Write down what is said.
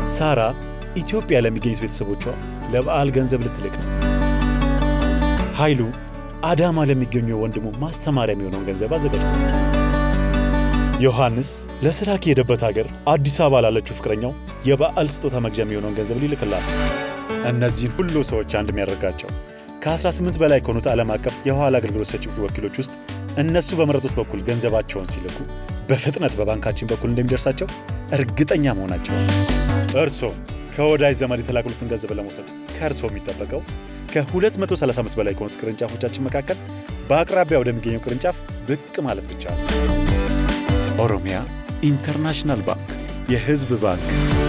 ሳራ ኢትዮጵያ ለሚገኙት ቤተሰቦቿ ለበዓል ገንዘብ ልትልክ ነው። ኃይሉ አዳማ ለሚገኙ ወንድሙ ማስተማሪያ የሚሆነውን ገንዘብ አዘጋጅቷል። ዮሐንስ ለሥራ ከሄደበት ሀገር አዲስ አበባ ላለችው ፍቅረኛው የበዓል ስጦታ መግዣ የሚሆነውን ገንዘብ ሊልክላት። እነዚህን ሁሉ ሰዎች አንድ የሚያደርጋቸው ከ18 በላይ ከሆኑት ዓለም አቀፍ የኋላ አገልግሎት ሰጪ ወኪሎች ውስጥ እነሱ በመረጡት በኩል ገንዘባቸውን ሲልኩ በፍጥነት በባንካችን በኩል እንደሚደርሳቸው እርግጠኛ መሆናቸው። እርሶ ከወዳጅ ዘመድ የተላኩትን ገንዘብ ለመውሰድ ከእርሶ የሚጠበቀው ከ235 በላይ ከሆኑት ቅርንጫፎቻችን መካከል በአቅራቢያ ወደሚገኘው ቅርንጫፍ ብቅ ማለት ብቻ ነው። ኦሮሚያ ኢንተርናሽናል ባንክ፣ የሕዝብ ባንክ